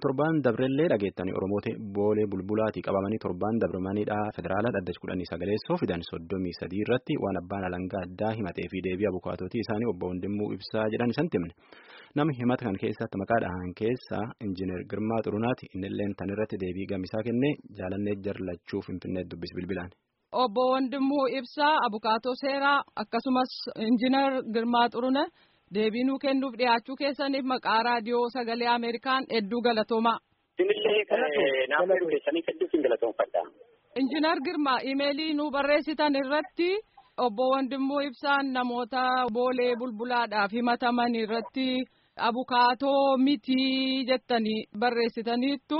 Akkuma torbaan dabrellee dhageettanii Oromoota boolee bulbulaatii qabamanii torbaan dabramaniidha federaalaa dhaddacha kudhanii sagaleessoo fidan soddomii sadii irratti waan abbaan alangaa addaa himatee fi deebii abukaatootii isaanii obbo Wandimuu ibsaa jedhan isaan timne. Namni himata kan keessatti maqaa dhahan keessaa injiinar Girmaa Xurunaati innilleen tan irratti deebii gamisaa kennee jaalannee jarlachuuf finfinnee dubbis bilbilaan. Obbo Wandimuu Ibsaa abukaatoo seeraa akkasumas injiinar Girmaa Xurune deebii nuu kennuuf dhiyaachuu keessaniif maqaa raadiyoo sagalee Ameerikaan hedduu galatoomaa. Isinillee naaf keessanii hedduuf hin galatoomfadha. Injiinar Girmaa imeelii nuu barreessitan irratti obbo Wandimuu Ibsaan namoota boolee bulbulaadhaaf himataman irratti abukaatoo mitii jettanii barreessitaniittu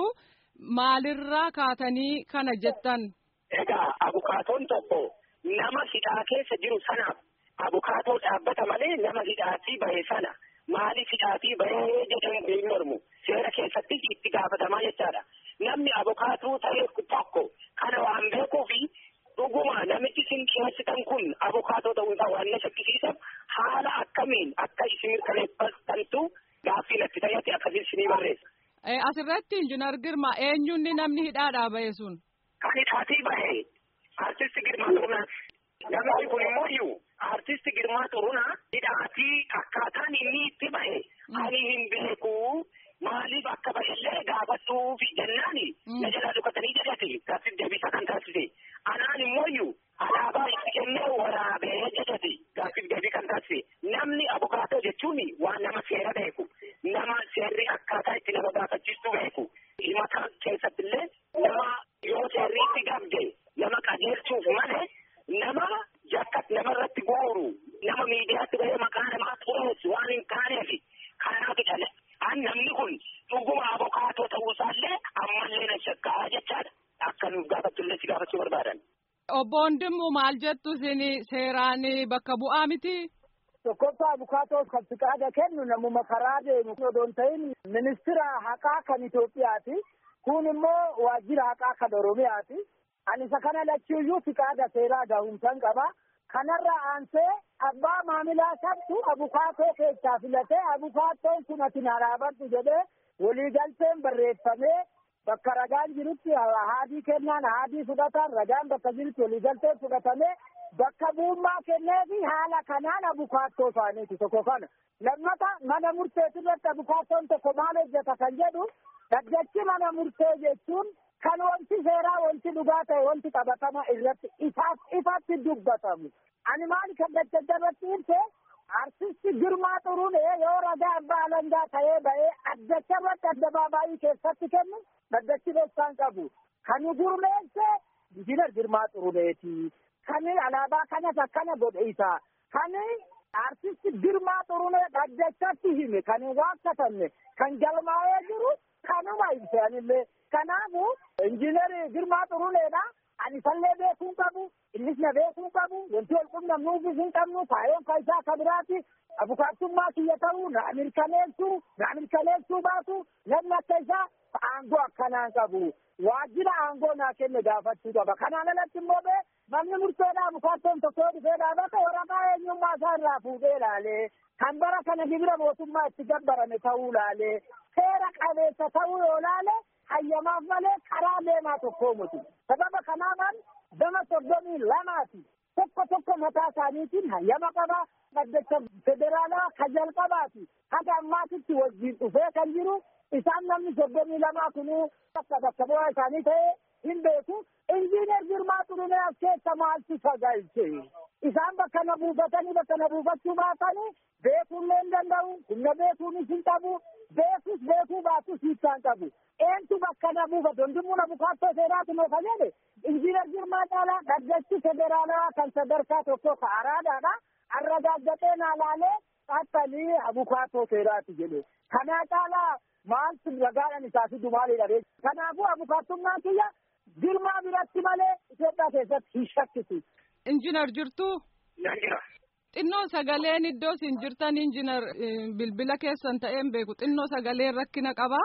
maalirraa kaatanii kana jettan. Egaa abukaatoon tokko nama hidhaa keessa jiru sanaaf abukaatoo dhaabbata malee nama hidhaatii bahe sana maaliif hidhaatii bahee jedhamu hin mormu seera keessatti itti gaafatamaa jechaadha. Namni abukaatuu ta'e tokko kana waan beekuufi dhuguma namichi isin dhiyeessitan kun abukaatoo ta'uu isaa waan na shakkisiisan haala akkamiin akka isin mirkaneeffattantu gaaffii natti ta'etti akkasiin isinii barreessa. Asirratti injiinar Girmaa eenyuun namni hidhaadhaa bahe sun? Kan hidhaatii bahe artisti Girmaa Xurunaa. Namni kun immoo iyyuu artisti Girmaa Xurunaa hidhaatii akkaataan inni itti bahe ani hin beeku maaliif akka bahillee gaafadhuuf jennaani na jalaa dhukatanii jedhati gaaffiif deebisa kan taasise. Anaan immoo iyyuu alaabaa itti kennee waraabee jedhati gaaffiif deebii kan taasise. Namni abukaatoo jechuun waan nama seera beeku nama seerri akkaataa itti nama gaafachiistuu beeku. Himata keessatti illee nama yoo seerri itti gabde nama qajeelchuuf malee nama yakka namarratti guuru nama miidiyaatti bahee maqaa namaa xureessu waan hin taaneef kanaaf jedhame. An namni kun dhuguma abukaatoo ta'uusaallee ammallee na shakkaa jechaadha. Akka nuuf gaafattullee si gaafachuu barbaadan. Obbo Wandimuu maal jettu isin seeraan bakka bu'aa miti? Tokkoffaa abukaatoo kan fiqaada kennu namuma karaa deemu odoo hin ta'in ministira haqaa kan Itoophiyaati. Kun immoo waajjira haqaa kan Oromiyaati. Ani isa kana lachuuyyuu fiqaada seeraa gahumsan qaba. Kanarra aansee abbaa maamilaa sabtu abukaatoo keessaa filatee abukaatoon kun ati na dhaabadhu jedhee waliigalteen barreeffamee bakka ragaan jirutti haadii kennaan haadii fudhatan ragaan bakka jirutti waliigalteen fudhatamee bakka buummaa kennee fi haala kanaan abukaattoo isaaniiti tokko kana. Lammata mana murteetirratti abukaattoon tokko maal hojjeta kan jedhu dhaggachi mana murtee jechuun kan wanti seeraa wanti dhugaa ta'e wanti qabatama irratti ifaaf ifatti dubbatamu. Ani maal kan daddabatti ibse artisti Girmaa Xurunee yoo ragaa abbaa alangaa ta'ee ba'ee addacha irratti addabaabaayii keessatti kennu dhaggachi beeksaan qabu. Kan gurmeesse injiinar Girmaa Xuruneeti. Kan alaabaa kanas akkana godhe isaa. Kan artisti Girmaa Xurunee dhaggachatti hime kan waaqatanne kan galmaa'ee jiru kanuma ibse anillee. Kanaafu injiinar Girmaa Xuruneedha. Ani isallee beekuu qabu, innis na beekuu qabu, wanti wal qunnamnuufis hin qabnu, kaayoon kan isaa akka biraati. Abukaattummaa kiyya ta'uu, na mirkaneessuu, na mirkaneessuu baatu, namni akka isaa aangoo akkanaan qabu. Waajjira aangoo naa kenne gaafachuu qaba. Kanaan alatti immoo bee namni murteedhaa abukaattoon tokko dhufee dhaabata waraqaa eenyummaa isaa irraa fuudhee ilaalee kan bara kana gibira mootummaa itti gabbarame ta'uu ilaalee seera qabeessa ta'uu yoo ilaale hayyamaaf malee karaa deemaa tokkoo miti. Sababa kanaafan gama soddomii lamaati. Tokko tokko mataa isaaniitiin hayyama qaba. Dhaddacha federaalaa ka jalqabaati. Haga ammaatitti wajjin dhufee kan jiru isaan namni soddomii lamaa kunuu bakka bakka bu'aa isaanii ta'ee hin beeku. Injiinar Girmaa Xurunee as keessa maaltu sagalche? Isaan bakka na buufatanii bakka na buufachuu baatanii beekuullee hin danda'u. Humna beekuunis hin qabu. Beekus beekuu baatus hiikkaan qabu. Eentu bakka na buufatu? Hundumuu na bukaattoo seeraati noo kan jedhe. Injiinar Girmaa Caalaa dhaddachi federaalaa kan sadarkaa tokko ka araadaadha. Arragaaggatee naa laalee xaxxalii abukaattoo seeraati jedhe. Kanaa caalaa maaltu ragaadhaan isaa fidu maalidha? Kanaafuu abukaattummaan kiyya Girmaa biratti malee Itoophiyaa keessatti hin shakkisu. Injiinar jirtuu? Xinnoo sagaleen iddoo isin jirtan injiinar bilbila keessan ta'een beeku xinnoo sagaleen rakkina qabaa.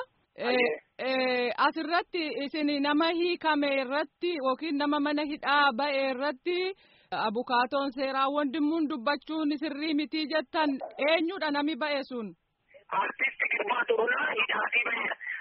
Asirratti isin nama hiikame irratti yookiin nama mana hidhaa ba'e irratti abukaatoon seeraa wandimmuun dubbachuun sirrii mitii jettan eenyudha nami ba'e sun. Artisti Girmaa Xurunaa hidhaatii ba'eera.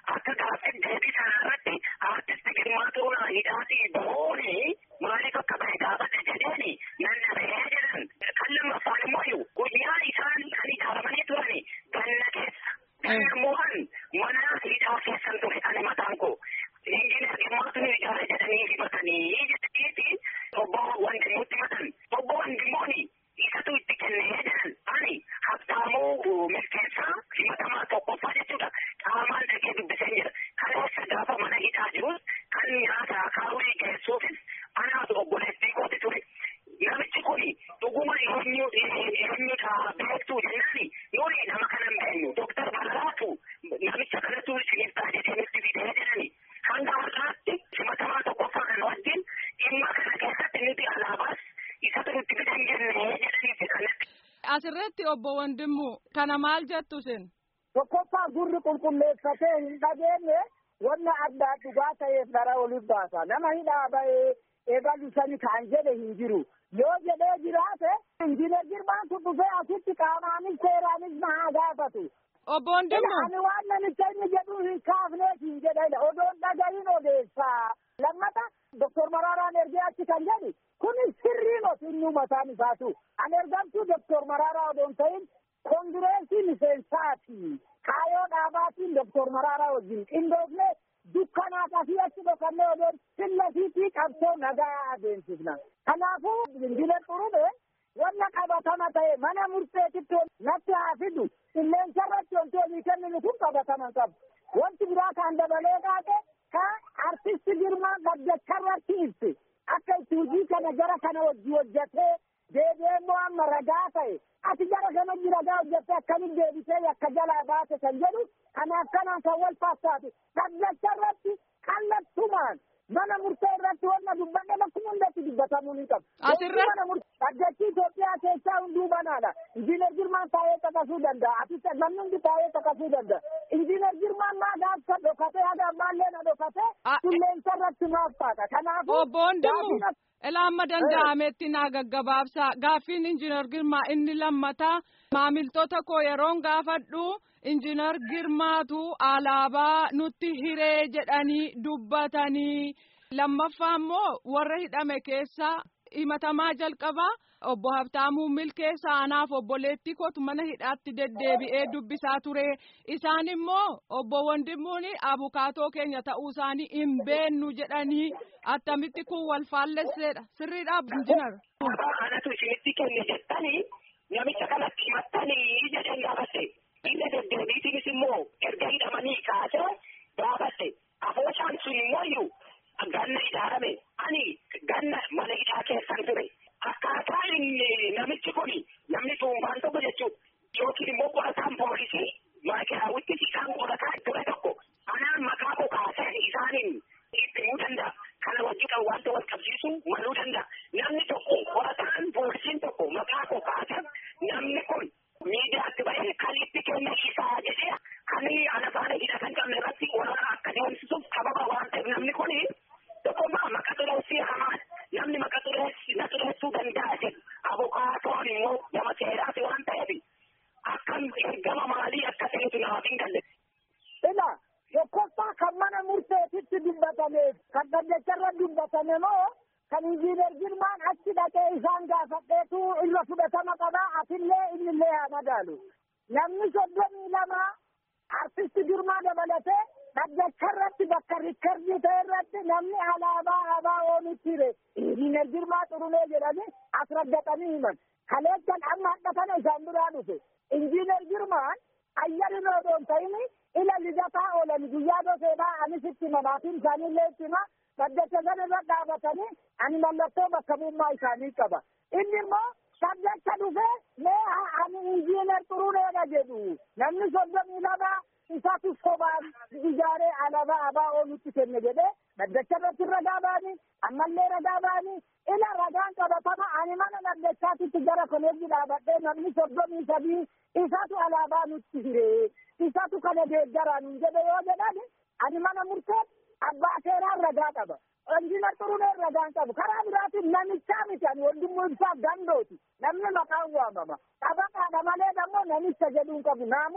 akka gaaffii deebii sana irratti artisti Girmaa Xuruunaa hidhaatii bahooni maaliif akka bahe gaafate jedheeni nan dhabee jedhan kan lammaffaan immoo guyyaa isaan kan ijaaramanii turani ganna keessa ganna mo'an mana hidhaa keessan ture ani mataan koo injiinar Girmaatu nu ijaare jedhanii himatanii jedhaniiti obbo Wandimuutti himatan obbo Wandimooni isatu itti kennee jedhan ani habtaamuu milkeessaa himatamaa tokkoffaa jechuudha qaamaan dhaqee dubbisee jira kaleessa gaafa mana hidhaa jirus kan nyaata akaawwii geessuufis anaatu obboleettii kooti ture namichi kun dhuguma eenyu eenyudha beektuu jennaani nuyi nama kanan beenyu doktar Balaatu namicha kanatu isiniif ta'a jedhee nutti fidee jedhani hanga har'aatti himatamaa tokkoffaa kana wajjin dhimma kana keessatti nuti alaabaas isatu nutti fidan jennee jedhaniiti kanatti. Asirratti obbo Wandimmu kana maal jettu isin? Tokkoffaa gurri qulqulleeffatee hin dhageenye wanna addaa dhugaa ta'eef dhara oliif baasa. Nama hidhaa bahee eegalu sani kan jedhe hin jiru. Yoo jedhee jiraate injiinar Girmaan kun dhufee asitti qaamaanis seeraanis na haa gaafatu. Obbo Wandimmu. Ani waan namicha inni jedhu hin kaafneef hin jedhedha. Odoon dhagahin odeessaa. Lammata Doktor Maraaraan ergee achi kan jedhu kun sirrii moti inni mataan isaatu. Ani ergamtuu Doktor Maraaraa odoon ta'in kongireesii miseensaati. Kaayoo dhaabaatiin Doktor Maraaraa wajjin qindoofne dukkanaaf asii achi dhokannee odoon sillasiitii qabsoo nagaa adeemsifna. Kanaafuu injiinar Xurube wanna qabatama ta'e mana murteetitti natti haa fidu. Qilleensa irratti wanti olii kenninu kun qabatama qabu. Wanti biraa kan dabalee qaate ka artisti Girmaa gaddacha irratti ibsi. Akka itti hojii kana jara kana wajji hojjetee deebi'ee immoo amma ragaa ta'e. Ati jara kana wajji ragaa hojjettee akkamitti deebisee akka jalaa baase kan jedhu kanaaf kanaan kan wal fakkaatu. Gaddacha irratti kallattumaan mana murtee irratti wanna dubbanne bakkuma hundatti dubbatamuu ni qabu. Asirratti. Gaddachi Itoophiyaa keessaa hunduu banaadha. Injiinar Girmaan taa'ee caqasuu danda'a. Ati namni hundi taa'ee caqasuu danda'a. Injiinar Girmaan maa gaafsa dhokatee haga ammaallee na dhokatee qilleensa irratti maaf taata. Kanaafuu. Obbo Wandimmu. Ilaamma danda'ametti naa gaggabaabsa. Gaaffiin injiinar Girmaa inni lammataa maamiltoota koo yeroon gaafadhu injiinar Girmaatu alaabaa nutti hiree jedhanii dubbatanii. Lammaffaa immoo warra hidhame keessaa himatamaa jalqabaa obbo Habtaamuu Milkeessaa anaaf obboleettii kootu mana hidhaatti deddeebi'ee dubbisaa ture. Isaan immoo obbo Wandimmuun abukaatoo keenya ta'uu isaanii hin beennu jedhanii attamitti kun wal faallesseedha. Sirriidha injinar. Anatu isinitti kenne jettanii namicha kanatti himattanii jedheen gaafatte. Inni deddeebiitiinis immoo erga hidhamanii kaasee gaafatte. Afooshaan sun immoo ganna ijaarame ani ganna mana hidhaa keessan ture. Akkaataa inni namichi kun namni dhuunfaan tokko jechuudha. Yookiin immoo qorataan poolisii maakiraawwitti isaan qorataa ture tokko. Anaan maqaa koo kaasee isaaniin ittimuu danda'a. Kana wajji kan wanta wal qabsiisu maluu danda'a. Namni tokko qorataan poolisiin tokko maqaa koo kaasee namni kun miidiyaatti bahee kan itti kenna isaa jedhee kan ana faana hidhatan qabne irratti waraana akka deemsisuuf sababa waan ta'eef namni kun tokkummaa maqa xureessii hamaan namni maqa xureessi na xureessuu danda'a jedhu abukaatoon immoo nama seeraati waan ta'eef akkam ergama maalii akka ta'etu namaaf hin galle. Ila tokkoffaa kan mana murteetitti dubbatameef kan dhaddacharra dubbatame moo kan injiinar Girmaan achi dhaqee isaan gaafadheetu irra fudhatama qabaa atillee innillee haa madaalu. Namni soddomii lama artisti Girmaa dabalatee dhaddacharratti bakka rikkardii ta'e irratti namni alaabaa ABO nutti hire injiinar Girmaa Xurunee jedhanii as raddatanii himan. Kaleechan amma hadhatana isaan biraa dhufe. Injiinar Girmaan ayyarin odoon ta'ini ila lidataa oolan guyyaa doseedhaa anis itti manaatiin isaaniillee itti hima dhaddacha sana irra dhaabatanii ani mallattoo bakka bu'ummaa isaanii qaba. Inni immoo dhaddacha dhufee mee ani injiinar Xuruneedha jedhu namni soddomii lama isatu sobaan ijaaree alaabaa ABO nutti kenne jedhee dhaddacha irratti ragaa ba'anii ammallee ragaa ba'anii ila ragaan qabatama ani mana dhaddachaatitti gara koleejii dhaabadhee namni soddomii sadii isatu alaabaa nutti hiree isatu kana deeggaraan hin jedhe yoo jedhan ani mana murtee abbaa seeraan ragaa qaba. Injiinar Xuruneen ragaan qabu karaa biraatiin namichaa miti ani waldummoo ibsaaf dandooti namni maqaan waamama. Qabaqaadha malee ammoo namicha jedhuun qabu naamusa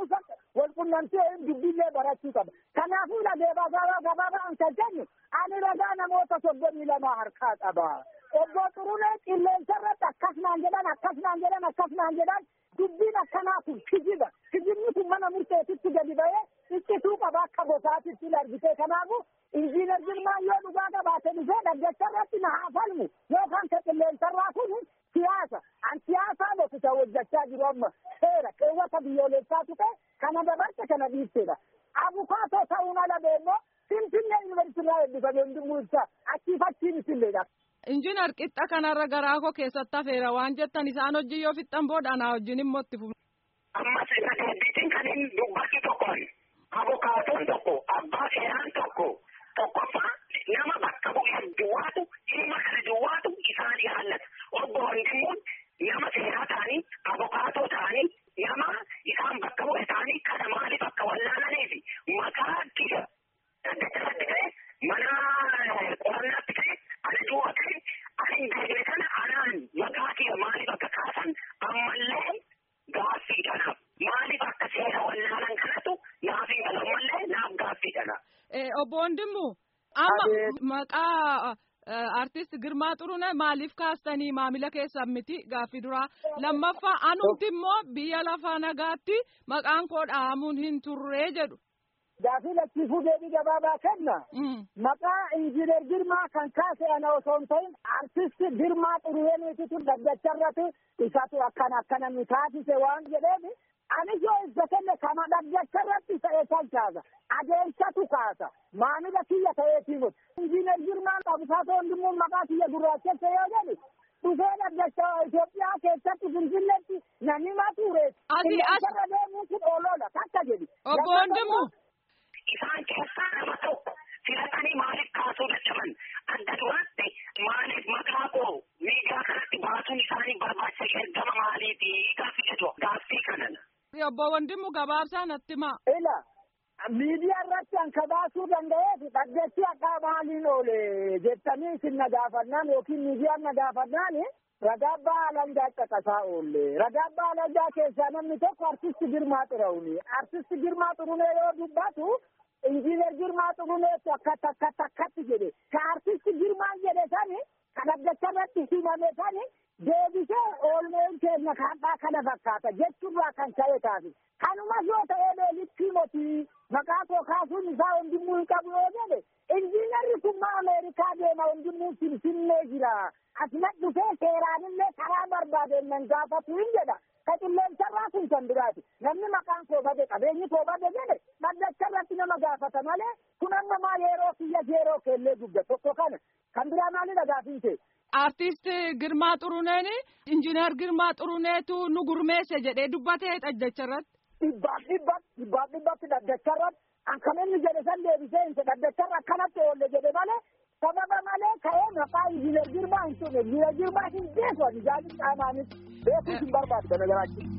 wal qunnamtee dubbiillee barachuu qaba. Kanaafuu dhageebaa gabaa gabaabaan kan jennu ani ragaa namoota soddomii lamaa harkaa qaba. Obbo Xurunee qilleensa irratti akkasumaan jedhan akkasumaan jedhan akkasumaan jedhan dubbiin akkanaa kun kijiba. Kijibni kun mana murteetitti gadi ba'ee iccituu qaba akka gosaatitti argite. Kanaafuu injiinar Girmaan yoo dhugaa qabaate dhufee dhaggeessa irratti na haa falmu yookaan ka qilleensarraa kun siyaasa. An siyaasaa bokisa hojjechaa jiru amma seera keewwata biyyoolessaa tuqe kana dabarte kana dhiibsedha. Abukaatoo ta'uun ala beemmoo Finfinnee yuunivarsiitii eebbifame hundumuu ibsa achii fachiin isilleedha. Injiinar qixxa kanarra garaa koo keessatti hafeera waan jettan isaan hojii yoo fixxan booda anaa wajjin immoo itti fufu. Ammas irra deebiitiin kan hin dubbatu tokkoon abukaatoon tokko abbaa seeraan tokko tokkoffaa nama bakka bu'ee duwwaatu dhimma kana duwwaatu isaan ilaallata. Obbo Wandimuun nama seeraa ta'anii abukaatoo ta'anii nama isaan bakka bu'e ta'anii kana maaliif akka wallaalaniifi maqaa kiyya daddachatti ta'e mana qorannaatti ta'e ana du'a ta'e ani hin beekne kana anaan maqaa kiyya maaliif akka kaasan ammallee gaaffiidhana. Maaliif akka seera wallaalan kanatu naaf hin galu ammallee naaf gaaffiidhana. Obbo Wandimmu amma maqaa artist Girmaa Xurunee maaliif kaastanii maamila keessan miti gaaffii duraa lammaffaa anumti immoo biyya lafaa nagaatti maqaan koo dhahamuun hin turree jedhu. Gaaffii lachiifuu deebii gabaabaa kenna. Maqaa injiinar Girmaa kan kaase ana osoo hin ta'in artist Girmaa Xuruneetitu dhaggacharratti isatu akkana akkana nu taasise waan jedheef anis yoo ibsa kenne kana dhaggacharratti ta'e kan kaasa. Adeemsatu kaasa. Maamila kiyya ta'eetii miti. Injiinar Girmaan abukaatoo hundummuun maqaa kiyya gurraachesse yoo jedhu dhufee dhaggacha Itoophiyaa keessatti Finfinneetti namni mature. Asii as. Irra deemuu kun ooloodha takka jedhi. Obbo Wandimmu. Isaan keessaa nama tokko filatanii maaliif kaasuu dadhaban adda duraatti maaliif maqaa koo miidiyaa kanatti baasuun isaanii barbaachisa ergama maaliiti gaaffii jedhu gaaffii kanan. Obbo Wandimmu gabaabsaa natti himaa. Ila miidiyaa irratti anka baasuu danda'eef dhaggeessi akka maaliin oole jettanii isin na gaafannaan yookiin miidiyaan na gaafannaan ragaa abbaa alangaa caqasaa oolle ragaa abbaa alangaa keessaa namni tokko artisti Girmaa Xurunee artisti Girmaa Xurunee yoo dubbatu injiinar Girmaa Xuruneetu akkatti akkatti akkatti jedhe ka artisti Girmaan jedhe sani kan dhaggeessa irratti himame sani deebisee oolmeen keenya kaadhaa kana fakkaata jechuurraa kan ka'e taasi. Kanumas yoo ta'ee leelitti motii maqaa koo kaasuun isaa hundumuu hin qabu yoo jedhe injiinarri kun maa Ameerikaa deema hundumuu finfinnee jira. Asuma dhufee seeraanillee karaa barbaadeen nan gaafatu hin jedha. Ka qilleensarraa kun kan biraati. Namni maqaan koo bade qabeenyi koo bade jedhe dhaggacharratti nama gaafata malee kun amma maa yeroo kiyya yeroo keellee dubda tokko kana kan biraa maalidha gaafiin ta'e. Artist Girmaa Xuruneen injiinar Girmaa Xuruneetu nu gurmeesse jedhee dubbatee dhaggacharratti. Dhibbaaf dhibbatti dhibbaaf dhibbatti dhaggacharratti an kan inni jedhe san deebisee hin dhaggacharra akkanatti oolle jedhe malee sababa malee ka'ee maqaa injiinar Girmaa hin turre injiinar Girmaa hin beeku ani jaalli qaamaanis beekuus hin barbaadu kana garaachi.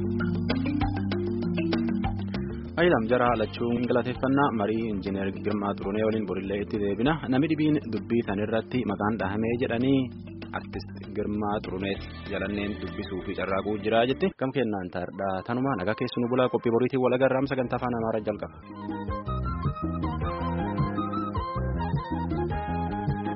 Ayilam jara lachuun galateeffannaa marii injiinar Girmaa Xurunee waliin borillee itti deebina namni dhibiin dubbii sanirratti maqaan dhahamee jedhanii artist Girmaa Xuruneet jalanneen dubbisuu fi carraaquu jira jetti gam kennaan taardhaa tanuma nagaa keessu nu bulaa qophii boriitiin walagarraam sagantaa afaan amaaraa jalqaba.